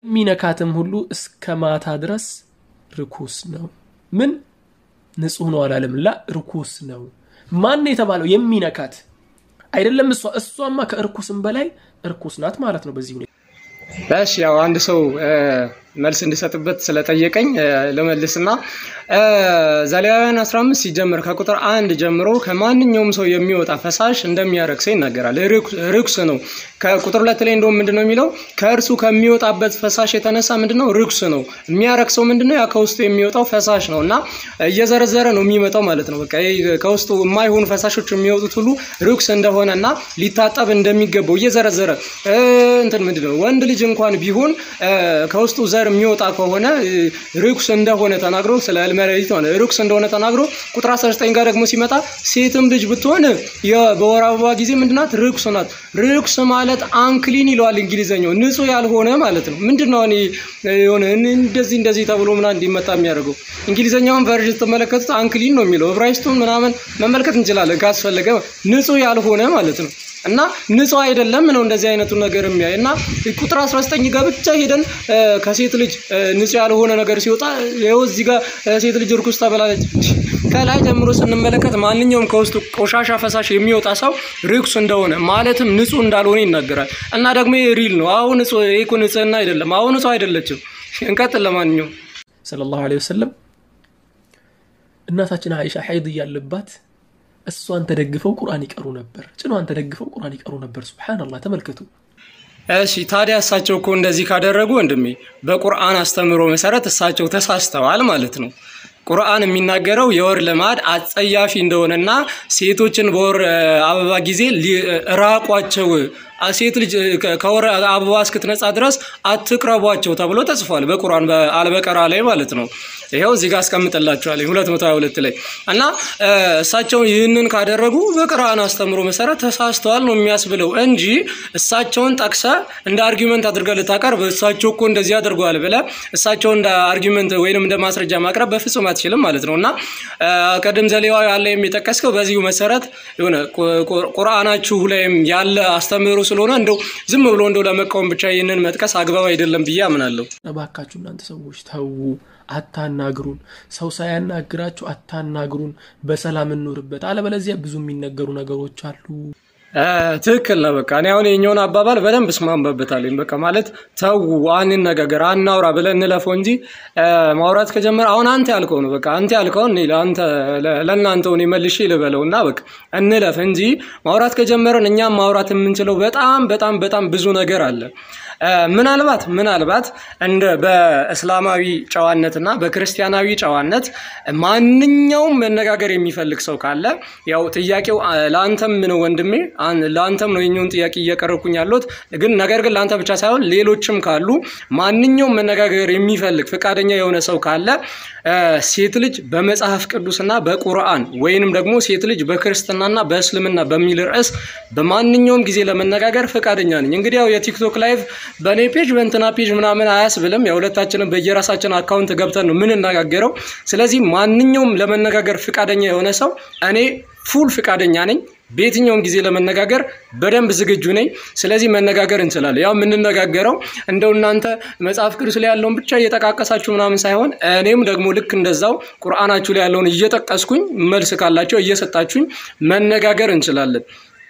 የሚነካትም ሁሉ እስከ ማታ ድረስ ርኩስ ነው። ምን ንጹህ ነው አላለም። ላ ርኩስ ነው። ማን የተባለው የሚነካት አይደለም። እሷ እሷማ ከእርኩስም በላይ እርኩስ ናት ማለት ነው። በዚህ ሁኔታ እሺ ያው አንድ ሰው መልስ እንዲሰጥበት ስለጠየቀኝ ልመልስና ዘሌዋውያን 15 ሲጀምር ከቁጥር አንድ ጀምሮ ከማንኛውም ሰው የሚወጣ ፈሳሽ እንደሚያረክሰው ይናገራል። ርኩስ ነው። ከቁጥር ሁለት ላይ እንደውም ምንድን ነው የሚለው? ከእርሱ ከሚወጣበት ፈሳሽ የተነሳ ምንድን ነው ርኩስ ነው። የሚያረክሰው ምንድን ነው? ያ ከውስጡ የሚወጣው ፈሳሽ ነው እና እየዘረዘረ ነው የሚመጣው ማለት ነው። በቃ ከውስጡ የማይሆኑ ፈሳሾች የሚወጡት ሁሉ ርኩስ እንደሆነ እና ሊታጠብ እንደሚገባው እየዘረዘረ እንትን ምንድን ነው ወንድ ልጅ እንኳን ቢሆን ከውስጡ ዘር የሚወጣ ከሆነ ርኩስ እንደሆነ ተናግሮ ስለ ህልመ ሌሊት ሆነ ርኩስ እንደሆነ ተናግሮ ቁጥር 19 ጋር ደግሞ ሲመጣ ሴትም ልጅ ብትሆን በወር አበባ ጊዜ ምንድናት ርኩስ ናት። ርኩስ ማለት አንክሊን ይለዋል እንግሊዘኛው ንጹህ ያልሆነ ማለት ነው። ምንድን ነው እኔ የሆነ እንደዚህ እንደዚህ ተብሎ ምናምን እንዲመጣ የሚያደርገው እንግሊዘኛውን ቨርዥን ስትመለከቱት አንክሊን ነው የሚለው። ዕብራይስጡን ምናምን መመልከት እንችላለን ካስፈለገ ንጹህ ያልሆነ ማለት ነው። እና ንጹህ አይደለም ነው እንደዚህ አይነቱ ነገር የሚያይ እና ቁጥር 19 ጋር ብቻ ሄደን ከሴት ልጅ ንጹህ ያልሆነ ነገር ሲወጣ ይኸው እዚህ ጋር ሴት ልጅ ርኩስ ተብላለች። ከላይ ጀምሮ ስንመለከት ማንኛውም ከውስጡ ቆሻሻ ፈሳሽ የሚወጣ ሰው ርኩስ እንደሆነ ማለትም ንጹህ እንዳልሆነ ይናገራል። እና ደግሞ ሪል ነው። አሁን ንጹህ ይሄ እኮ ንጽህና አይደለም። አሁን ንጹህ አይደለችም። እንቀጥል። ለማንኛውም ሰለላሁ ዐለይሂ ወሰለም እናታችን አይሻ ሐይድ እያለባት እሷን ተደግፈው ቁርአን ይቀሩ ነበር። ጭኗን ተደግፈው ቁርአን ይቀሩ ነበር። ሱብሃነላህ ተመልከቱ። እሺ ታዲያ እሳቸው እኮ እንደዚህ ካደረጉ ወንድሜ በቁርአን አስተምሮ መሰረት እሳቸው ተሳስተዋል ማለት ነው። ቁርአን የሚናገረው የወር ልማድ አጸያፊ እንደሆነና ሴቶችን በወር አበባ ጊዜ ራቋቸው ሴት ልጅ ከወር አበባ እስክትነጻ ድረስ አትቅረቧቸው ተብሎ ተጽፏል በቁርአን በአልበቀራ ላይ ማለት ነው። ይኸው እዚህ ጋር አስቀምጥላችኋለሁ 222 ላይ እና እሳቸው ይህንን ካደረጉ በቁርአን አስተምሮ መሰረት ተሳስተዋል ነው የሚያስብለው እንጂ እሳቸውን ጠቅሰ እንደ አርጊመንት አድርገህ ልታቀርብ እሳቸው እኮ እንደዚህ አድርገዋል ብለህ እሳቸውን እንደ አርጊመንት ወይንም እንደ ማስረጃ ማቅረብ በፍጹም አትችልም ማለት ነው እና ቅድም ዘሌዋዊ ያለ የሚጠቀስከው በዚሁ መሰረት የሆነ ቁርአናችሁ ላይም ያለ አስተምህሮ ስለሆነ እንደው ዝም ብሎ እንደው ለመቃወም ብቻ ይህንን መጥቀስ አግባብ አይደለም ብዬ አምናለሁ። እባካችሁ እናንተ ሰዎች ተዉ፣ አታናግሩን። ሰው ሳያናግራችሁ አታናግሩን። በሰላም እንኖርበት። አለበለዚያ ብዙ የሚነገሩ ነገሮች አሉ። ትክክል ነው። በቃ እኔ አሁን የኛውን አባባል በደንብ እስማማበታለሁ። በቃ ማለት ተው፣ አንነጋገር፣ አናውራ ብለን እንለፈው እንጂ ማውራት ከጀመረ አሁን አንተ ያልከው ነው። በቃ አንተ ያልከውን ለአንተ ለእናንተው እኔ መልሼ ልበለው እና በቃ እንለፍ እንጂ ማውራት ከጀመረን እኛም ማውራት የምንችለው በጣም በጣም በጣም ብዙ ነገር አለ። ምናልባት ምናልባት እንደ በእስላማዊ ጨዋነትና በክርስቲያናዊ ጨዋነት ማንኛውም መነጋገር የሚፈልግ ሰው ካለ ያው ጥያቄው ለአንተም ነው ወንድሜ፣ ለአንተም ነው የኛውን ጥያቄ እያቀረብኩኝ ያለሁት። ግን ነገር ግን ለአንተ ብቻ ሳይሆን ሌሎችም ካሉ ማንኛውም መነጋገር የሚፈልግ ፈቃደኛ የሆነ ሰው ካለ ሴት ልጅ በመጽሐፍ ቅዱስና በቁርአን ወይንም ደግሞ ሴት ልጅ በክርስትናና በእስልምና በሚል ርዕስ በማንኛውም ጊዜ ለመነጋገር ፈቃደኛ ነኝ። እንግዲህ ያው የቲክቶክ ላይቭ በእኔ ፔጅ በእንትና ፔጅ ምናምን አያስብልም። የሁለታችንም በየራሳችን አካውንት ገብተን ነው የምንነጋገረው። ስለዚህ ማንኛውም ለመነጋገር ፍቃደኛ የሆነ ሰው እኔ ፉል ፍቃደኛ ነኝ። በየትኛውም ጊዜ ለመነጋገር በደንብ ዝግጁ ነኝ። ስለዚህ መነጋገር እንችላለን። ያው የምንነጋገረው እንደው እናንተ መጽሐፍ ቅዱስ ላይ ያለውን ብቻ እየጠቃቀሳችሁ ምናምን ሳይሆን እኔም ደግሞ ልክ እንደዛው ቁርአናችሁ ላይ ያለውን እየጠቀስኩኝ መልስ ካላቸው እየሰጣችሁኝ መነጋገር እንችላለን።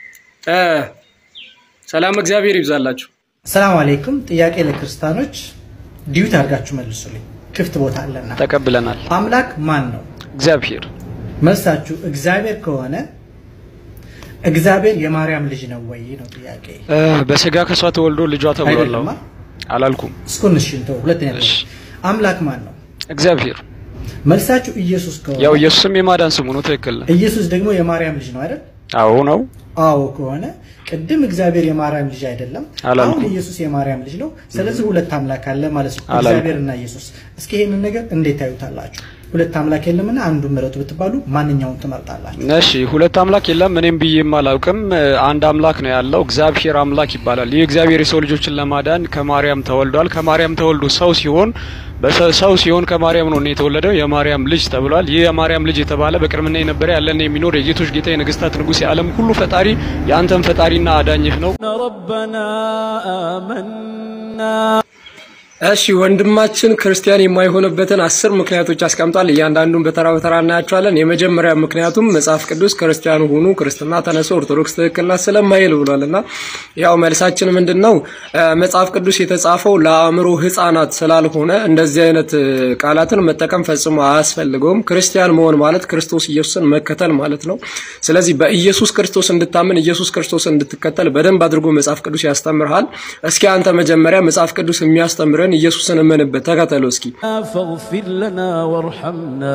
ሰላም እግዚአብሔር ይብዛላችሁ። ሰላም አለይኩም። ጥያቄ ለክርስቲያኖች ዲዩት አድርጋችሁ መልሱልኝ። ክፍት ቦታ አለና። ተቀብለናል። አምላክ ማን ነው? እግዚአብሔር። መልሳችሁ እግዚአብሔር ከሆነ እግዚአብሔር የማርያም ልጅ ነው ወይ ነው ጥያቄ። በስጋ ከሷ ተወልዶ ልጇ ተብሏል። አይደለማ። አላልኩም። እስኩን እሺ እንተው። ሁለተኛ እሺ። አምላክ ማን ነው? እግዚአብሔር። መልሳችሁ ኢየሱስ ከሆነ ያው ኢየሱስም የማዳን ስሙ ነው። ትክክል ነው። ኢየሱስ ደግሞ የማርያም ልጅ ነው አይደል? አዎ ነው። አዎ ከሆነ ቅድም እግዚአብሔር የማርያም ልጅ አይደለም፣ አላልኩም። አሁን ኢየሱስ የማርያም ልጅ ነው። ስለዚህ ሁለት አምላክ አለ ማለት ነው፣ አላልኩም። እግዚአብሔርና ኢየሱስ። እስኪ ይሄንን ነገር እንዴት ታዩታላችሁ? ሁለት አምላክ የለምና አንዱ ምረጡ ብትባሉ ማንኛውን ትመርጣላችሁ? እሺ ሁለት አምላክ የለም። እኔም ብዬም አላውቅም። አንድ አምላክ ነው ያለው፣ እግዚአብሔር አምላክ ይባላል። ይህ እግዚአብሔር የሰው ልጆችን ለማዳን ከማርያም ተወልዷል። ከማርያም ተወልዶ ሰው ሲሆን በሰ- ሰው ሲሆን ከማርያም ነው የተወለደው፣ የማርያም ልጅ ተብሏል። ይህ የማርያም ልጅ የተባለ በቅድምና የነበረ ያለና የሚኖር የጌቶች ጌታ የነገስታት ንጉሥ የዓለም ሁሉ ፈጣሪ የአንተም ፈጣሪና አዳኝህ ነው። እሺ ወንድማችን ክርስቲያን የማይሆንበትን አስር ምክንያቶች አስቀምጧል። እያንዳንዱን በተራ በተራ እናያቸዋለን። የመጀመሪያ ምክንያቱም መጽሐፍ ቅዱስ ክርስቲያን ሁኑ፣ ክርስትና ተነሱ፣ ኦርቶዶክስ ትክክል ናት ስለማይል ብሏል እና ያው መልሳችን ምንድን ነው? መጽሐፍ ቅዱስ የተጻፈው ለአእምሮ ሕፃናት ስላልሆነ እንደዚህ አይነት ቃላትን መጠቀም ፈጽሞ አያስፈልገውም። ክርስቲያን መሆን ማለት ክርስቶስ ኢየሱስን መከተል ማለት ነው። ስለዚህ በኢየሱስ ክርስቶስ እንድታምን ኢየሱስ ክርስቶስን እንድትከተል በደንብ አድርጎ መጽሐፍ ቅዱስ ያስተምርሃል። እስኪ አንተ መጀመሪያ መጽሐፍ ቅዱስ የሚያስተምረን ኢየሱስን እመንበት፣ ተከተለው እስኪ። فاغفر لنا وارحمنا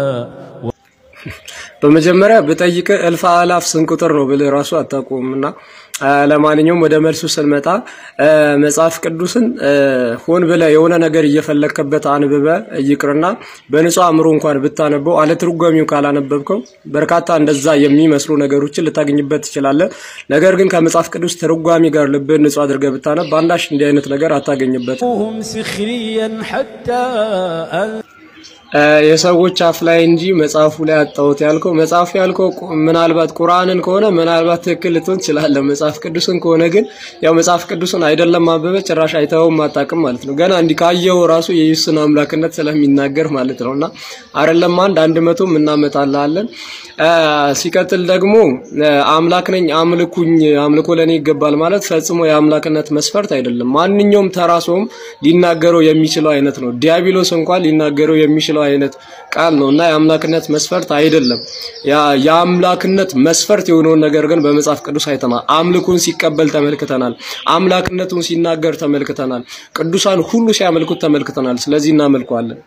በመጀመሪያ ብጠይቅ እልፍ አላፍ ስንት ቁጥር ነው ብልህ ራሱ አታውቁም። እና ለማንኛውም ወደ መልሱ ስንመጣ መጽሐፍ ቅዱስን ሆን ብለህ የሆነ ነገር እየፈለግክበት አንብበ ይቅርና በንጹህ አእምሮ እንኳን ብታነበው አለ ትርጓሚው ካላነበብከው በርካታ እንደዛ የሚመስሉ ነገሮችን ልታገኝበት ትችላለህ። ነገር ግን ከመጽሐፍ ቅዱስ ትርጓሚ ጋር ልብህን ንጹህ አድርገህ ብታነብ አንዳች እንዲህ አይነት ነገር አታገኝበት። هم سخريا حتى أن የሰዎች አፍ ላይ እንጂ መጽሐፉ ላይ አጣሁት ያልከው መጽሐፉ ያልከው ቁ- ምናልባት ቁርአንን ከሆነ ምናልባት ትክክል ልትሆን ትችላለህ። መጽሐፍ ቅዱስን ከሆነ ግን ያው መጽሐፍ ቅዱስን አይደለም ማበበ ጭራሽ አይተኸውም አታውቅም ማለት ነው። ገና እንዲህ ካየኸው ራሱ የኢየሱስን አምላክነት ስለሚናገር ማለት ነው። እና አይደለም አንድ አንድ መቶም እናመጣልሃለን። አ፣ ሲቀጥል ደግሞ አ፣ አምላክ ነኝ አምልኩኝ፣ አምልኮ ለኔ ይገባል ማለት ፈጽሞ የአምላክነት መስፈርት አይደለም። ማንኛውም ተራ ሰውም ሊናገረው የሚችለው አይነት ነው። ዲያብሎስ እንኳን ሊናገረው የሚችለው አይነት ቃል ነው እና የአምላክነት መስፈርት አይደለም። ያ የአምላክነት መስፈርት የሆነውን ነገር ግን በመጽሐፍ ቅዱስ አይተናል። አምልኮን ሲቀበል ተመልክተናል። አምላክነቱን ሲናገር ተመልክተናል። ቅዱሳን ሁሉ ሲያመልኩት ተመልክተናል። ስለዚህ እናመልከዋለን።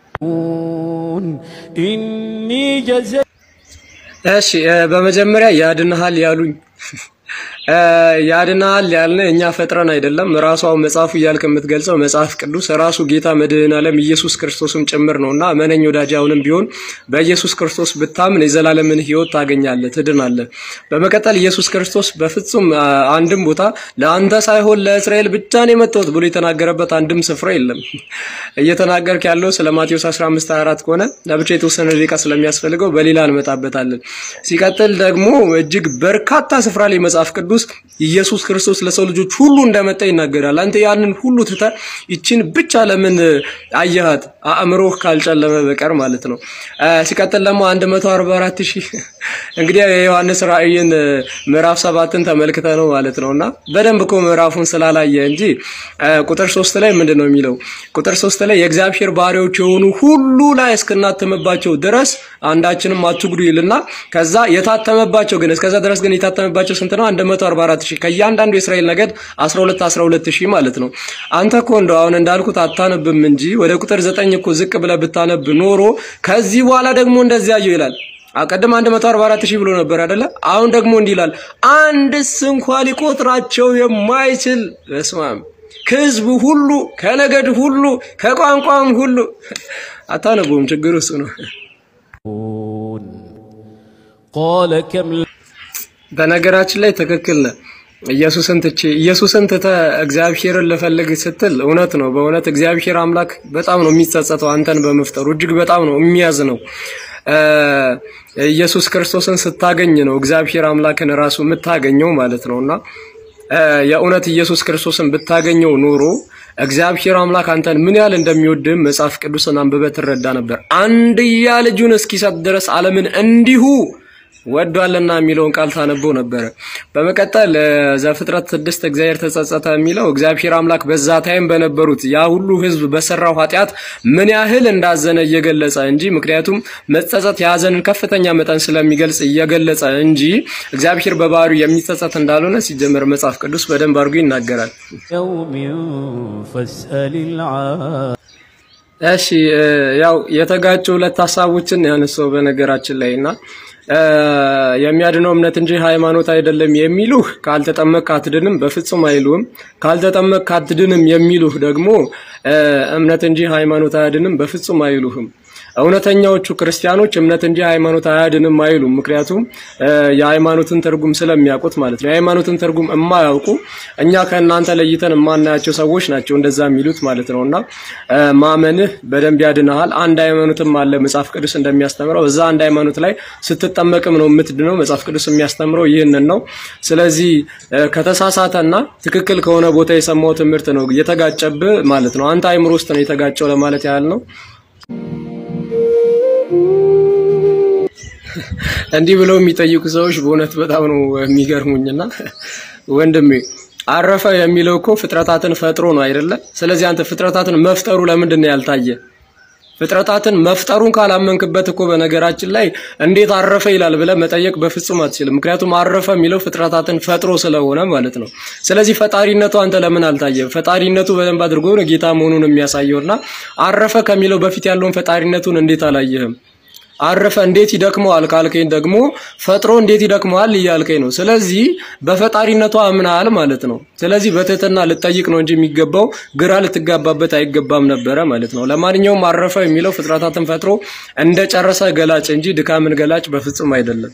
إني جزيت እሺ እ፣ በመጀመሪያ ያድንሃል ያሉኝ እ፣ ያድንሃል ያልነ እኛ ፈጥረን አይደለም። ራሱ አሁን መጽሐፉ እያልክ የምትገልጸው መጽሐፍ ቅዱስ ራሱ ጌታ መድህን ዓለም ኢየሱስ ክርስቶስም ጭምር ነው እና መነኝ ወዳጅ አሁንም ቢሆን በኢየሱስ ክርስቶስ ብታምን የዘላለምን ሕይወት ታገኛለህ፣ ትድናለህ። በመቀጠል ኢየሱስ ክርስቶስ በፍጹም አ፣ አንድም ቦታ ለአንተ ሳይሆን ለእስራኤል ብቻ ነው የመጣሁት ብሎ የተናገረበት አንድም ስፍራ የለም። እየተናገርክ ያለው ስለ ማቴዎስ 15 24 ከሆነ ለብቻ የተወሰነ ደቂቃ ስለሚያስፈልገው በሌላ እንመጣበታለን። ሲቀጥል ደግሞ እጅግ በርካታ ስፍራ ላይ መጽሐፍ ቅዱስ ኢየሱስ ክርስቶስ ለሰው ልጆች ሁሉ እንደመጣ ይናገራል። አንተ ያንን ሁሉ ትተህ ይችን ብቻ ለምን አየሃት? አእምሮህ ካልጨለመ በቀር ማለት ነው። አ፣ ሲቀጥል ደግሞ 144 ሺህ እንግዲህ የዮሐንስ ራእይን ምዕራፍ ሰባትን ተመልክተ ነው ማለት ነው እና በደንብ እኮ ምዕራፉን ስላላየ እንጂ አ፣ ቁጥር ሶስት ላይ ምንድን ነው የሚለው? ቁጥር ሶስት ላይ የእግዚአብሔር ባሪያዎች የሆኑ ሁሉ ላይ እስክናትምባቸው ድረስ አንዳችንም አትጉዱ ይልና ከዛ የታተመባቸው ግን እስከዛ ድረስ ግን የታተመባቸው ስንት ነው? 144 ሺህ ከእያንዳንዱ የእስራኤል ነገድ 12 12 ሺህ ማለት ነው። አንተ እኮ እንደው አሁን እንዳልኩት አታነብም እንጂ ወደ ቁጥር ዘጠኝ እኮ ዝቅ ብለህ ብታነብ ኖሮ ከዚህ በኋላ ደግሞ እንደዚህ አየው ይላል። አቀድም 144 ሺህ ብሎ ነበር አይደለ? አሁን ደግሞ እንዲህ ይላል፣ አንድስ እንኳ ሊቆጥራቸው የማይችል በስመ አብ ከህዝብ ሁሉ ከነገድ ሁሉ ከቋንቋም ሁሉ አታነቡም። ችግሩ እሱ ነው። قال كم በነገራችን ላይ ትክክል ነህ። ኢየሱስን ትቼ ኢየሱስን ትተህ እግዚአብሔርን ልፈልግ ስትል እውነት ነው። በእውነት እግዚአብሔር አምላክ በጣም ነው የሚጸጸተው አንተን በመፍጠሩ እጅግ በጣም ነው የሚያዝ ነው። ኢየሱስ ክርስቶስን ስታገኝ ነው እግዚአብሔር አምላክን ራሱ የምታገኘው ማለት ነውና የእውነት ኢየሱስ ክርስቶስን ብታገኘው ኖሮ እግዚአብሔር አምላክ አንተን ምን ያህል እንደሚወድም መጽሐፍ ቅዱስን አንብበህ ትረዳ ነበር። አንድያ ልጁን እስኪሰጥ ድረስ ዓለምን እንዲሁ ወዷልና የሚለውን ቃል ታነበው ነበረ። በመቀጠል ዘፍጥረት ስድስት እግዚአብሔር ተጸጸተ የሚለው እግዚአብሔር አምላክ በዛ ታይም በነበሩት ያ ሁሉ ሕዝብ በሰራው ኃጢአት ምን ያህል እንዳዘነ እየገለጸ እንጂ ምክንያቱም መጸጸት የሀዘንን ከፍተኛ መጠን ስለሚገልጽ እየገለጸ እንጂ እግዚአብሔር በባህሪው የሚጸጸት እንዳልሆነ ሲጀመር መጽሐፍ ቅዱስ በደንብ አድርጎ ይናገራል። يوم فاسأل العالم እሺ ያው የተጋጩ ሁለት ሀሳቦችን ያነሳው በነገራችን ላይ እና የሚያድነው እምነት እንጂ ሃይማኖት አይደለም የሚሉህ ካልተጠመቅ አትድንም በፍጹም አይሉህም። ካልተጠመቅ አትድንም የሚሉህ ደግሞ እምነት እንጂ ሃይማኖት አያድንም በፍጹም አይሉህም። እውነተኛዎቹ ክርስቲያኖች እምነት እንጂ ሃይማኖት አያድንም አይሉም። ምክንያቱም የሃይማኖትን ትርጉም ስለሚያውቁት ማለት ነው። የሃይማኖትን ትርጉም የማያውቁ እኛ ከእናንተ ለይተን የማናያቸው ሰዎች ናቸው እንደዛ የሚሉት ማለት ነው። እና ማመንህ በደንብ ያድንሃል። አንድ ሃይማኖትም አለ መጽሐፍ ቅዱስ እንደሚያስተምረው። እዛ አንድ ሃይማኖት ላይ ስትጠመቅም ነው የምትድነው። መጽሐፍ ቅዱስ የሚያስተምረው ይህንን ነው። ስለዚህ ከተሳሳተና ትክክል ከሆነ ቦታ የሰማው ትምህርት ነው የተጋጨብህ ማለት ነው። አንተ አይምሮ ውስጥ ነው የተጋጨው ለማለት ያህል ነው። እንዲህ ብለው የሚጠይቁ ሰዎች በእውነት በጣም ነው የሚገርሙኝና ወንድሜ አረፈ የሚለው እኮ ፍጥረታትን ፈጥሮ ነው አይደለ? ስለዚህ አንተ ፍጥረታትን መፍጠሩ ለምንድን ነው ያልታየ? ፍጥረታትን መፍጠሩን ካላመንክበት እኮ በነገራችን ላይ እንዴት አረፈ ይላል ብለህ መጠየቅ በፍጹም አትችልም። ምክንያቱም አረፈ የሚለው ፍጥረታትን ፈጥሮ ስለሆነ ማለት ነው። ስለዚህ ፈጣሪነቱ አንተ ለምን አልታየም? ፈጣሪነቱ በደንብ አድርጎ ነው ጌታ መሆኑን የሚያሳየውና አረፈ ከሚለው በፊት ያለውን ፈጣሪነቱን እንዴት አላየህም? አረፈ እንዴት ይደክመዋል ካልከኝ ደግሞ ፈጥሮ እንዴት ይደክመዋል እያልከኝ ነው። ስለዚህ በፈጣሪነቱ አምናል ማለት ነው። ስለዚህ በትህትና ልጠይቅ ነው እንጂ የሚገባው ግራ ልትጋባበት አይገባም ነበረ ማለት ነው። ለማንኛውም አረፈ የሚለው ፍጥረታትን ፈጥሮ እንደጨረሰ ገላጭ እንጂ ድካምን ገላጭ በፍጹም አይደለም።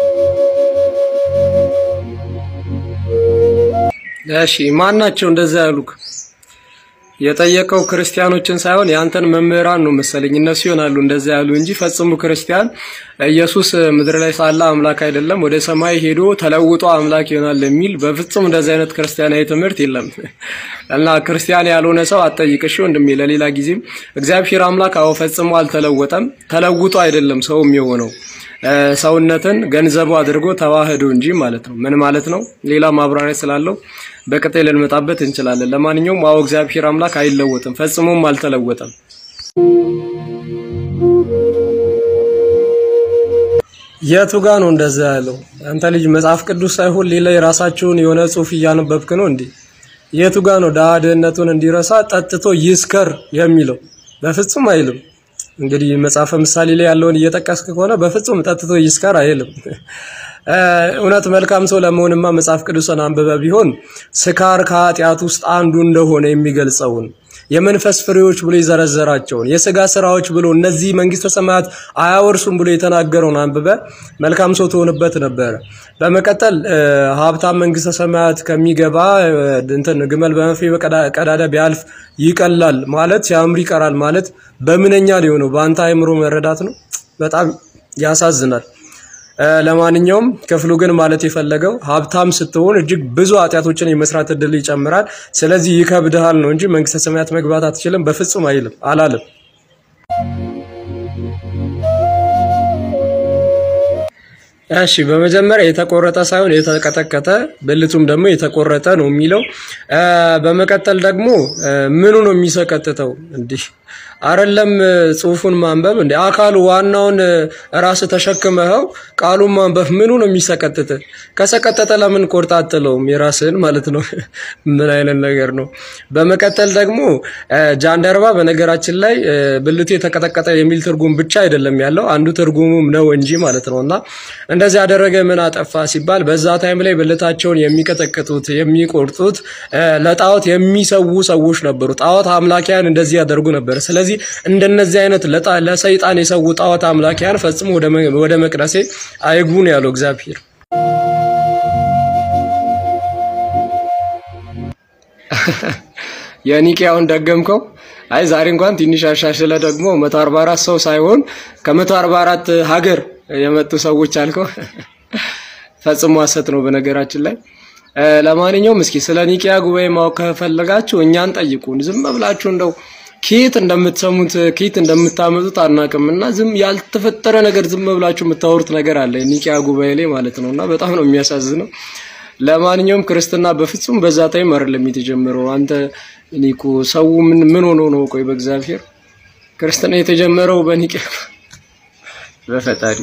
እሺ ማን ናቸው እንደዛ ያሉክ? የጠየቀው ክርስቲያኖችን ሳይሆን የአንተን መምህራን ነው መሰለኝ። እነሱ ይሆናሉ እንደዛ ያሉ እንጂ ፈጽሞ ክርስቲያን ኢየሱስ ምድር ላይ ሳለ አምላክ አይደለም፣ ወደ ሰማይ ሄዶ ተለውጦ አምላክ ይሆናል የሚል በፍጹም እንደዚህ አይነት ክርስቲያናዊ ትምህርት የለም። እና ክርስቲያን ያልሆነ ሰው አትጠይቅሽ ወንድሜ። ለሌላ ጊዜም እግዚአብሔር አምላክ አዎ ፈጽሞ አልተለወጠም። ተለውጦ አይደለም ሰውም የሆነው ሰውነትን ገንዘቡ አድርጎ ተዋህዶ እንጂ ማለት ነው። ምን ማለት ነው? ሌላ ማብራሪያ ስላለው በቀጣይ ልንመጣበት እንችላለን። ለማንኛውም አዎ እግዚአብሔር አምላክ አይለወጥም፣ ፈጽሞም አልተለወጠም። የቱ ጋ ነው እንደዛ ያለው? አንተ ልጅ መጽሐፍ ቅዱስ ሳይሆን ሌላ የራሳቸውን የሆነ ጽሑፍ እያነበብክ ነው እንዴ? የቱ ጋ ነው ድሃ ድህነቱን እንዲረሳ ጠጥቶ ይስከር የሚለው? በፍጹም አይልም። እንግዲህ መጽሐፈ ምሳሌ ላይ ያለውን እየጠቀስክ ከሆነ በፍጹም ጠጥቶ ይስከር አይልም። እውነት መልካም ሰው ለመሆንማ መጽሐፍ ቅዱስን አንብበ ቢሆን ስካር ከኃጢአት ውስጥ አንዱ እንደሆነ የሚገልጸውን የመንፈስ ፍሬዎች ብሎ የዘረዘራቸውን የስጋ ስራዎች ብሎ እነዚህ መንግስተ ሰማያት አያወርሱም ብሎ የተናገረውን አንብበ መልካም ሰው ትሆንበት ነበረ። በመቀጠል ሀብታም መንግስተ ሰማያት ከሚገባ እንትን ግመል በመርፌ ቀዳዳ ቢያልፍ ይቀላል ማለት ሲያምር ይቀራል ማለት በምንኛ ሊሆነው በአንተ አእምሮ መረዳት ነው። በጣም ያሳዝናል። ለማንኛውም ክፍሉ ግን ማለት የፈለገው ሀብታም ስትሆን እጅግ ብዙ ኃጢአቶችን የመስራት እድል ይጨምራል። ስለዚህ ይከብድሃል ነው እንጂ መንግስተ ሰማያት መግባት አትችልም በፍጹም አይልም አላለም። እሺ በመጀመሪያ የተቆረጠ ሳይሆን የተቀጠቀጠ ብልቱም ደግሞ የተቆረጠ ነው የሚለው። በመቀጠል ደግሞ ምኑ ነው የሚሰቀጥተው? እንዲህ አይደለም ጽሁፉን ማንበብ እንደ አካሉ ዋናውን ራስ ተሸክመኸው ቃሉን ማንበብ ምኑ ነው የሚሰቀጥጥ? ከሰቀጠጠ ለምን ቆርጣ አትለውም? የራስህን ማለት ነው። ምን አይነት ነገር ነው? በመቀጠል ደግሞ ጃንደረባ በነገራችን ላይ ብልቱ የተቀጠቀጠ የሚል ትርጉም ብቻ አይደለም ያለው አንዱ ትርጉሙም ነው እንጂ ማለት ነው። እና እንደዚህ ያደረገ ምን አጠፋ ሲባል በዛ ታይም ላይ ብልታቸውን የሚቀጠቅጡት የሚቆርጡት ለጣዖት የሚሰዉ ሰዎች ነበሩ። ጣዖት አምላኪያን እንደዚህ ያደርጉ ነበር። ስለዚህ እንደነዚህ አይነት ለሰይጣን የሰው ጣዖት አምላኪያን ፈጽሞ ወደ መቅደሴ አይግቡን ያለው እግዚአብሔር። የኒቄያውን ደገምከው። አይ ዛሬ እንኳን ትንሽ አሻሽለ ደግሞ 144 ሰው ሳይሆን ከ144 ሀገር የመጡ ሰዎች አልከው። ፈጽሞ ሐሰት ነው በነገራችን ላይ። ለማንኛውም እስኪ ስለ ኒቂያ ጉባኤ ማወቅ ከፈለጋችሁ እኛን ጠይቁን። ዝም ብላችሁ እንደው ኬት እንደምትሰሙት ኬት እንደምታመጡት አናቅም እና ዝም ያልተፈጠረ ነገር ዝም ብላችሁ የምታወሩት ነገር አለ ኒቂያ ጉባኤ ላይ ማለት ነው እና በጣም ነው የሚያሳዝነው። ለማንኛውም ክርስትና በፍጹም በዛ ታይም አይደለም የተጀመረው። አንተ እኔ እኮ ሰው ምን ምን ሆኖ ነው? ቆይ በእግዚአብሔር ክርስትና የተጀመረው በኒቂያ በፈጣሪ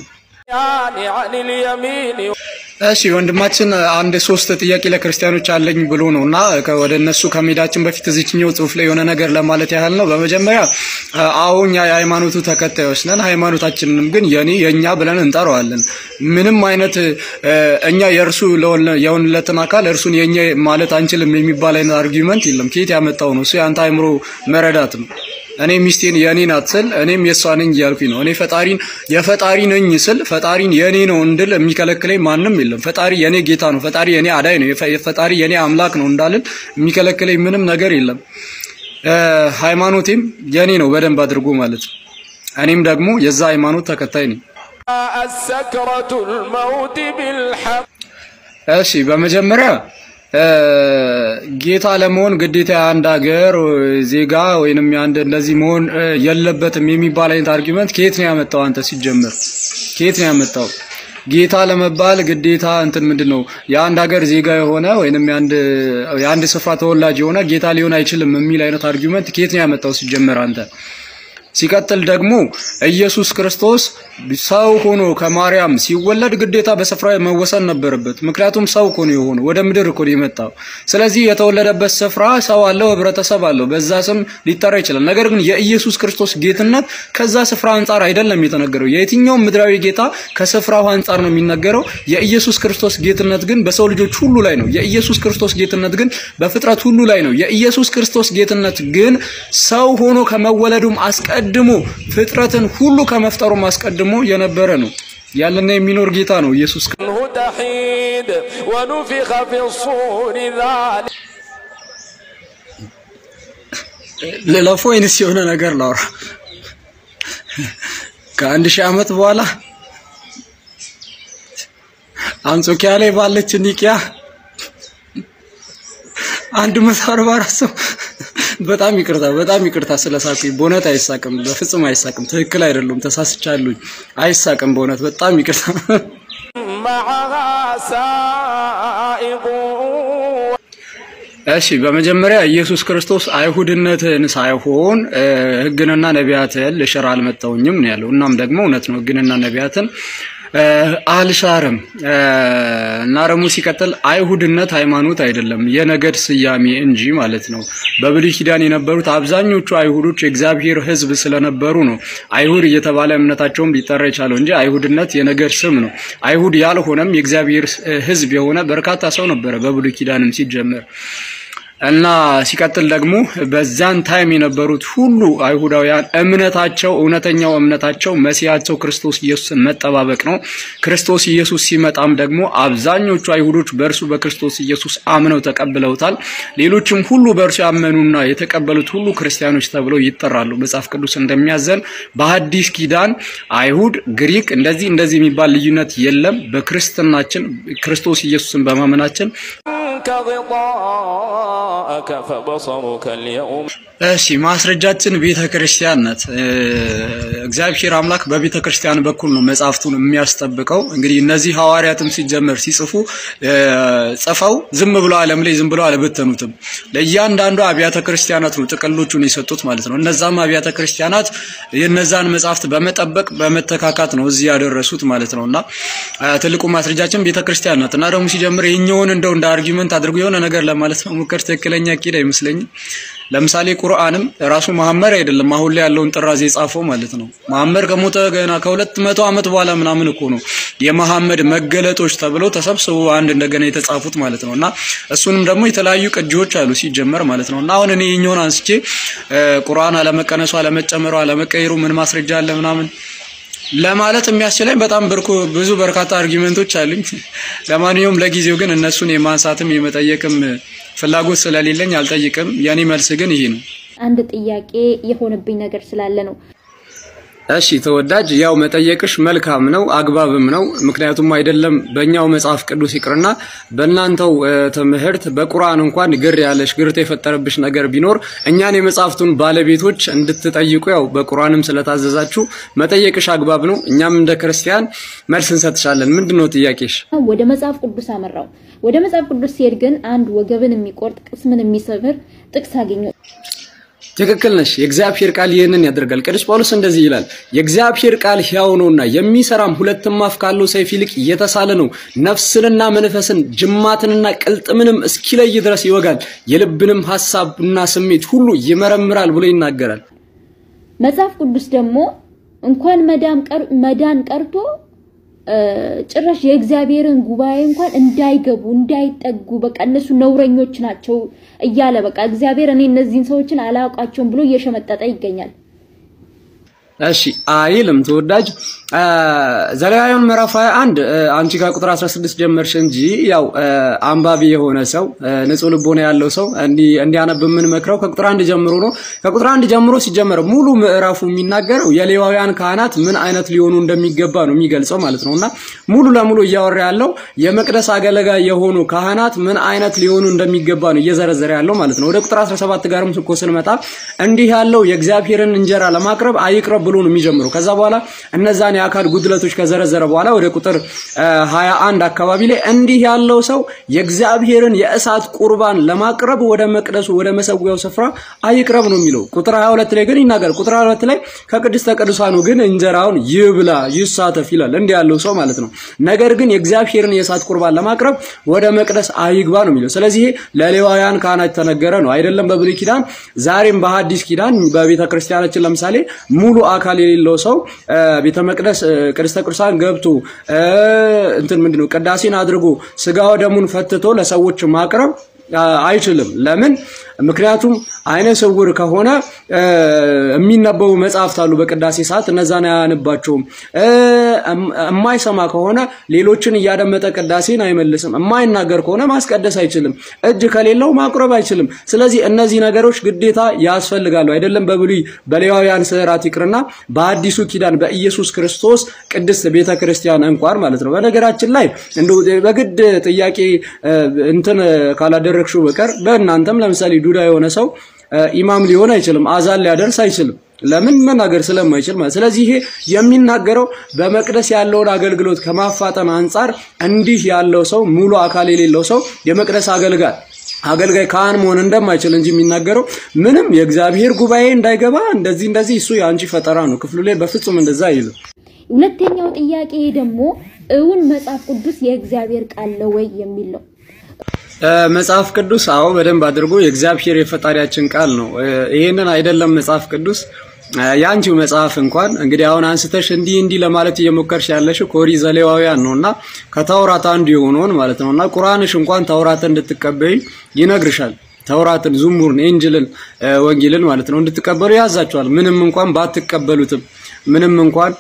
እሺ ወንድማችን አንድ ሶስት ጥያቄ ለክርስቲያኖች አለኝ ብሎ ነው እና ወደ እነሱ ከመሄዳችን በፊት እዚችኛው ጽሁፍ ላይ የሆነ ነገር ለማለት ያህል ነው። በመጀመሪያ አዎ እኛ የሃይማኖቱ ተከታዮች ነን። ሃይማኖታችንንም ግን የኔ የእኛ ብለን እንጠራዋለን። ምንም አይነት እኛ የእርሱ የሆንለትን አካል እርሱን የእኛ ማለት አንችልም የሚባል አይነት አርጊመንት የለም። ከየት ያመጣው ነው? እሱ የአንተ አይምሮ መረዳት ነው። እኔ ሚስቴን የኔ ናት ስል እኔም የእሷ ነኝ እያልኩኝ ነው። እኔ ፈጣሪን የፈጣሪ ነኝ ስል ፈጣሪን የኔ ነው እንድል የሚከለክለኝ ማንም የለም። ፈጣሪ የኔ ጌታ ነው፣ ፈጣሪ የኔ አዳይ ነው፣ የፈ- ፈጣሪ የኔ አምላክ ነው እንዳልን የሚከለክለኝ ምንም ነገር የለም። እ፣ ሃይማኖቴም የኔ ነው በደንብ አድርጎ ማለት ነው። እኔም ደግሞ የዛ ሃይማኖት ተከታይ ነኝ። السكرة الموت بالحق እሺ በመጀመሪያ እ፣ ጌታ ለመሆን ግዴታ የአንድ ሀገር ዜጋ ወይንም የአንድ እንደዚህ መሆን እ፣ የለበትም የሚባል አይነት አርጊመንት ከየት ነው ያመጣው? አንተ ሲጀመር ከየት ነው ያመጣው? ጌታ ለመባል ግዴታ እንትን ምንድን ነው የአንድ ሀገር ዜጋ የሆነ ወይንም የአንድ የአንድ ስፍራ ተወላጅ የሆነ ጌታ ሊሆን አይችልም የሚል አይነት አርጊመንት ከየት ነው ያመጣው ሲጀመር አንተ? ሲቀጥል ደግሞ ኢየሱስ ክርስቶስ ሰው ሆኖ ከማርያም ሲወለድ ግዴታ በስፍራ መወሰን ነበረበት። ምክንያቱም ሰው እኮ ነው የሆነው፣ ወደ ምድር እኮ ነው የመጣው። ስለዚህ የተወለደበት ስፍራ ሰው አለው፣ ህብረተሰብ አለው፣ በዛ ስም ሊጠራ ይችላል። ነገር ግን የኢየሱስ ክርስቶስ ጌትነት ከዛ ስፍራ አንጻር አይደለም የተነገረው። የየትኛውም ምድራዊ ጌታ ከስፍራው አንጻር ነው የሚነገረው። የኢየሱስ ክርስቶስ ጌትነት ግን በሰው ልጆች ሁሉ ላይ ነው። የኢየሱስ ክርስቶስ ጌትነት ግን በፍጥረት ሁሉ ላይ ነው። የኢየሱስ ክርስቶስ ጌትነት ግን ሰው ሆኖ ከመወለዱም አስቀድሞ ፍጥረትን ሁሉ ከመፍጠሩም አስቀድሞ የነበረ ነው። ያለና የሚኖር ጌታ ነው ኢየሱስ ክርስቶስ። عنه تحيد ونفخ في الصور ذلك ልለፎ ወይንስ የሆነ ነገር ላውራ? ከአንድ ሺህ ዓመት በኋላ አንጾኪያ ላይ ባለች ኒቂያ አንድ መቶ አርባ አራት ሰው በጣም ይቅርታ በጣም ይቅርታ ስለሳኩኝ፣ በእውነት አይሳቅም፣ በፍጹም አይሳቅም። ትክክል አይደለም፣ ተሳስቻለሁኝ። አይሳቅም፣ በእውነት በጣም ይቅርታ። معها سائق እሺ በመጀመሪያ ኢየሱስ ክርስቶስ አይሁድነትን ሳይሆን እ፣ ሕግንና ነቢያትን ልሽር አልመጣሁኝም ነው ያለው። እናም ደግሞ እውነት ነው፣ ሕግንና ነቢያትን እ፣ አልሻርም እ፣ እና ደግሞ ሲቀጥል አይሁድነት ሃይማኖት አይደለም የነገድ ስያሜ እንጂ ማለት ነው። በብሉይ ኪዳን የነበሩት አብዛኞቹ አይሁዶች የእግዚአብሔር ሕዝብ ስለነበሩ ነው አይሁድ እየተባለ እምነታቸውም ሊጠራ የቻለው እንጂ አይሁድነት የነገድ ስም ነው። አይሁድ ያልሆነም የእግዚአብሔር እ፣ ሕዝብ የሆነ በርካታ ሰው ነበረ በብሉይ ኪዳንም ሲጀመር እና ሲቀጥል ደግሞ በዛን ታይም የነበሩት ሁሉ አይሁዳውያን እምነታቸው እውነተኛው እምነታቸው መሲያቸው ክርስቶስ ኢየሱስን መጠባበቅ ነው። ክርስቶስ ኢየሱስ ሲመጣም ደግሞ አብዛኞቹ አይሁዶች በእርሱ በክርስቶስ ኢየሱስ አምነው ተቀብለውታል። ሌሎችም ሁሉ በእርሱ ያመኑና የተቀበሉት ሁሉ ክርስቲያኖች ተብለው ይጠራሉ። መጽሐፍ ቅዱስ እንደሚያዘን በሐዲስ ኪዳን አይሁድ፣ ግሪክ እንደዚህ እንደዚህ የሚባል ልዩነት የለም። በክርስትናችን ክርስቶስ ኢየሱስን በማመናችን عنك غطاءك فبصرك اليوم እሺ ማስረጃችን ቤተ ክርስቲያን ናት። እ፣ እግዚአብሔር አምላክ በቤተ ክርስቲያን በኩል ነው መጽሐፍቱን የሚያስጠብቀው። እንግዲህ እነዚህ ሐዋርያትም ሲጀመር ሲጽፉ እ፣ ጽፈው ዝም ብለው ዓለም ላይ ዝም ብለው አልበተኑትም። ለእያንዳንዱ አብያተ ክርስቲያናት ነው ጥቅሎቹን የሰጡት ማለት ነው። እነዛም አብያተ ክርስቲያናት የነዛን መጽሐፍት በመጠበቅ በመተካካት ነው እዚህ ያደረሱት ማለት ነው። እና እ፣ ትልቁ ማስረጃችን ቤተ ክርስቲያን ናት። እና ደግሞ ሲጀምር ይህኛውን እንደው እንደ አርጊመንት አድርጎ የሆነ ነገር ለማለት ነው ሙከር ትክክለኛ ቂድ አይመስለኝም። ለምሳሌ ቁርአንም ራሱ መሐመድ አይደለም አሁን ላይ ያለውን ጥራዝ የጻፈው ማለት ነው። መሐመድ ከሞተ ገና ከሁለት መቶ ዓመት በኋላ ምናምን እኮ ነው የመሐመድ መገለጦች ተብለው ተሰብስበው አንድ እንደገና የተጻፉት ማለት ነው። እና እሱንም ደግሞ የተለያዩ ቅጂዎች አሉ ሲጀመር ማለት ነው። እና አሁን እኔ የኛውን አንስቼ እ፣ ቁርአን አለመቀነሱ፣ አለመጨመሩ፣ አለመቀየሩ ምን ማስረጃ አለ ምናምን ለማለት የሚያስችለኝ በጣም ብርኩ ብዙ በርካታ አርጊመንቶች አሉኝ። ለማንኛውም ለጊዜው ግን እነሱን የማንሳትም የመጠየቅም ፍላጎት ስለሌለኝ አልጠይቅም። የኔ መልስ ግን ይሄ ነው። አንድ ጥያቄ የሆነብኝ ነገር ስላለ ነው። እሺ ተወዳጅ፣ ያው መጠየቅሽ መልካም ነው አግባብም ነው። ምክንያቱም አይደለም በእኛው መጽሐፍ ቅዱስ ይቅርና በእናንተው እ፣ ትምህርት በቁርአን እንኳን ግር ያለሽ ግርት የፈጠረብሽ ነገር ቢኖር እኛን የመጽሐፍቱን ባለቤቶች እንድትጠይቁ ያው በቁርአንም ስለታዘዛችሁ መጠየቅሽ አግባብ ነው። እኛም እንደ ክርስቲያን መልስ እንሰጥሻለን። ምንድን ነው ጥያቄሽ? ወደ መጽሐፍ ቅዱስ አመራው። ወደ መጽሐፍ ቅዱስ ሲሄድ ግን አንድ ወገብን የሚቆርጥ ቅስምን የሚሰብር ጥቅስ አገኘሁ። ትክክል ነሽ። የእግዚአብሔር ቃል ይህንን ያደርጋል። ቅዱስ ጳውሎስ እንደዚህ ይላል፣ የእግዚአብሔር ቃል ሕያው ነውና የሚሰራም ሁለትም አፍ ካለው ሰይፍ ይልቅ የተሳለ ነው፣ ነፍስንና መንፈስን ጅማትንና ቅልጥምንም እስኪለይ ድረስ ይወጋል፣ የልብንም ሐሳብና ስሜት ሁሉ ይመረምራል ብሎ ይናገራል። መጽሐፍ ቅዱስ ደግሞ እንኳን መዳን ቀር- መዳን ቀርቶ ጭራሽ የእግዚአብሔርን ጉባኤ እንኳን እንዳይገቡ እንዳይጠጉ በቃ እነሱ ነውረኞች ናቸው እያለ በቃ እግዚአብሔር እኔ እነዚህን ሰዎችን አላውቃቸውም ብሎ እየሸመጠጠ ይገኛል። እሺ አይልም ተወዳጅ ዘሌዋውያን ምዕራፍ 21 አንቺ ጋር ቁጥር 16 ጀመርሽ እንጂ ያው አንባቢ የሆነ ሰው ንጹህ ልቦና ያለው ሰው እንዲያነብ የምንመክረው ከቁጥር አንድ ጀምሮ ነው። ከቁጥር አንድ ጀምሮ ሲጀመር ሙሉ ምዕራፉ የሚናገረው የሌዋውያን ካህናት ምን አይነት ሊሆኑ እንደሚገባ ነው የሚገልጸው ማለት ነው እና ሙሉ ለሙሉ እያወራ ያለው የመቅደስ አገልጋይ የሆኑ ካህናት ምን አይነት ሊሆኑ እንደሚገባ ነው እየዘረዘረ ያለው ማለት ነው። ወደ ቁጥር 17 ጋርም እኮ ስንመጣ እንዲህ ያለው የእግዚአብሔርን እንጀራ ለማቅረብ አይቅረብ ብሎ ነው የሚጀምረው። ከዛ በኋላ እነዛን የአካል ጉድለቶች ከዘረዘረ በኋላ ወደ ቁጥር 21 አካባቢ ላይ እንዲህ ያለው ሰው የእግዚአብሔርን የእሳት ቁርባን ለማቅረብ ወደ መቅደሱ ወደ መሰዊያው ስፍራ አይቅረብ ነው የሚለው። ቁጥር 22 ላይ ግን ይናገር። ቁጥር 22 ላይ ከቅድስተ ቅዱሳኑ ግን እንጀራውን ይብላ ይሳተፍ ይላል። እንዲህ ያለው ሰው ማለት ነው። ነገር ግን የእግዚአብሔርን የእሳት ቁርባን ለማቅረብ ወደ መቅደስ አይግባ ነው የሚለው። ስለዚህ ለሌዋውያን ካህናት የተነገረ ነው አይደለም በብሉይ ኪዳን፣ ዛሬም በሐዲስ ኪዳን በቤተ ክርስቲያናችን ለምሳሌ ሙሉ አካል የሌለው ሰው ቤተ መቅደስ ቅድስተ ቅዱሳን ገብቶ እንትን ምንድነው ቅዳሴን አድርጎ ስጋ ወደሙን ፈትቶ ለሰዎች ማቅረብ አይችልም። ለምን? ምክንያቱም አይነ ስውር ከሆነ የሚነበቡ መጽሐፍት አሉ በቅዳሴ ሰዓት እነዛን አያነባቸውም። የማይሰማ ከሆነ ሌሎችን እያደመጠ ቅዳሴን አይመልስም። የማይናገር ከሆነ ማስቀደስ አይችልም። እጅ ከሌለው ማቁረብ አይችልም። ስለዚህ እነዚህ ነገሮች ግዴታ ያስፈልጋሉ። አይደለም በብሉይ በሌዋውያን ስዕራት ይቅርና በአዲሱ ኪዳን በኢየሱስ ክርስቶስ ቅድስት ቤተ ክርስቲያን እንኳን ማለት ነው። በነገራችን ላይ እንደው በግድ ጥያቄ እንትን ካላደረግሽው በቀር በእናንተም ለምሳሌ ዱዳ የሆነ ሰው ኢማም ሊሆን አይችልም። አዛን ሊያደርስ አይችልም። ለምን መናገር ስለማይችል ማለት። ስለዚህ ይሄ የሚናገረው በመቅደስ ያለውን አገልግሎት ከማፋጠን አንጻር እንዲህ ያለው ሰው ሙሉ አካል የሌለው ሰው የመቅደስ አገልጋይ አገልጋይ ካህን መሆን እንደማይችል እንጂ የሚናገረው ምንም የእግዚአብሔር ጉባኤ እንዳይገባ እንደዚህ እንደዚህ እሱ የአንቺ ፈጠራ ነው። ክፍሉ ላይ በፍጹም እንደዛ አይልም። ሁለተኛው ጥያቄ ደግሞ እውን መጽሐፍ ቅዱስ የእግዚአብሔር ቃል ነው ወይ የሚል ነው። መጽሐፍ ቅዱስ አዎ በደንብ አድርጎ የእግዚአብሔር የፈጣሪያችን ቃል ነው። ይሄንን አይደለም መጽሐፍ ቅዱስ የአንቺው መጽሐፍ እንኳን እንግዲህ አሁን አንስተሽ እንዲህ እንዲህ ለማለት እየሞከርሽ ያለሽው ከኦሪት ዘሌዋውያን ነውና ከተውራት አንዱ የሆነውን ማለት ነውና ቁርአንሽ እንኳን ተውራትን እንድትቀበይ ይነግርሻል። ተውራትን፣ ዙሙርን፣ ኤንጅልን፣ ወንጌልን ማለት ነው እንድትቀበሉ ያዛቸዋል። ምንም እንኳን ባትቀበሉትም ምንም እንኳን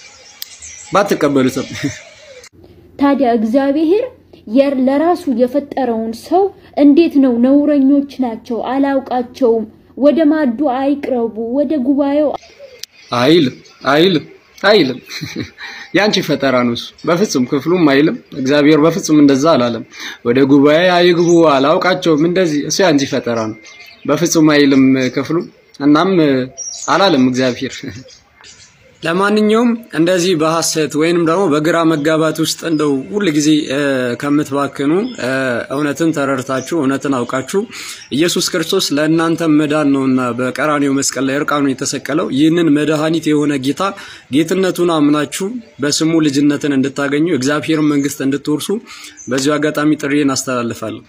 ባትቀበሉትም ታዲያ እግዚአብሔር ለራሱ የፈጠረውን ሰው እንዴት ነው ነውረኞች ናቸው አላውቃቸውም፣ ወደ ማዱ አይቅረቡ፣ ወደ ጉባኤው አይልም አይልም አይልም። ያንቺ ፈጠራ ነው እሱ። በፍጹም ክፍሉም አይልም። እግዚአብሔር በፍጹም እንደዛ አላለም። ወደ ጉባኤ አይግቡ፣ አላውቃቸውም፣ እንደዚህ እሱ ያንቺ ፈጠራ ነው። በፍጹም አይልም ክፍሉ። እናም አላለም እግዚአብሔር። ለማንኛውም እንደዚህ በሐሰት ወይንም ደግሞ በግራ መጋባት ውስጥ እንደው ሁል ጊዜ ከምትባክኑ እውነትን ተረድታችሁ እውነትን አውቃችሁ ኢየሱስ ክርስቶስ ለእናንተ መዳን ነውና በቀራኔው መስቀል ላይ እርቃኑን የተሰቀለው ይህንን መድኃኒት የሆነ ጌታ ጌትነቱን አምናችሁ በስሙ ልጅነትን እንድታገኙ እግዚአብሔርን መንግስት እንድትወርሱ በዚሁ አጋጣሚ ጥሪዬን አስተላልፋለሁ።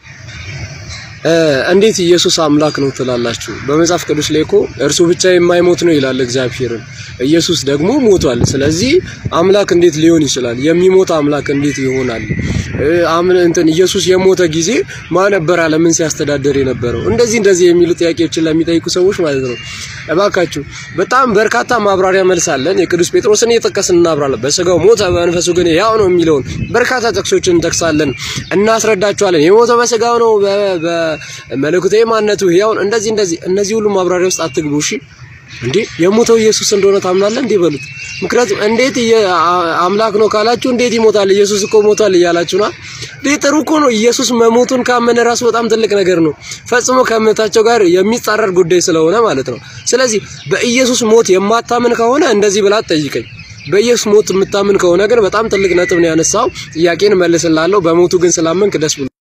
እንዴት ኢየሱስ አምላክ ነው ትላላችሁ? በመጽሐፍ ቅዱስ ላይ እኮ እርሱ ብቻ የማይሞት ነው ይላል እግዚአብሔርን። ኢየሱስ ደግሞ ሞቷል። ስለዚህ አምላክ እንዴት ሊሆን ይችላል? የሚሞት አምላክ እንዴት ይሆናል? አምን እንትን ኢየሱስ የሞተ ጊዜ ማን ነበር ዓለምን ሲያስተዳደር የነበረው? እንደዚህ እንደዚህ የሚሉ ጥያቄዎችን ለሚጠይቁ ሰዎች ማለት ነው። እባካችሁ በጣም በርካታ ማብራሪያ መልስ አለን። የቅዱስ ጴጥሮስን እየጠቀስን እናብራለን። በስጋው ሞተ፣ በመንፈሱ ግን ያው ነው የሚለውን በርካታ ጥቅሶችን እንጠቅሳለን፣ እናስረዳችኋለን። የሞተው በስጋው ነው በመለኮታዊ ማንነቱ ያው እንደዚህ እንደዚህ እነዚህ ሁሉ ማብራሪያ ውስጥ አትግቡ። እሺ እንዴ የሞተው ኢየሱስ እንደሆነ ታምናለህ እንዴ በሉት። ምክንያቱም እንዴት አምላክ ነው ካላችሁ እንዴት ይሞታል? ኢየሱስ እኮ ሞቷል እያላችሁ ነው። እንዴ ጥሩ እኮ ነው። ኢየሱስ መሞቱን ካመነ ራሱ በጣም ትልቅ ነገር ነው። ፈጽሞ ከእምነታቸው ጋር የሚጻረር ጉዳይ ስለሆነ ማለት ነው። ስለዚህ በኢየሱስ ሞት የማታምን ከሆነ እንደዚህ ብላ ጠይቀኝ። በኢየሱስ ሞት የምታምን ከሆነ ግን በጣም ትልቅ ነጥብ ነው ያነሳው። ጥያቄን መልስላለሁ። በሞቱ ግን ስላመንክ ደስ ብሎ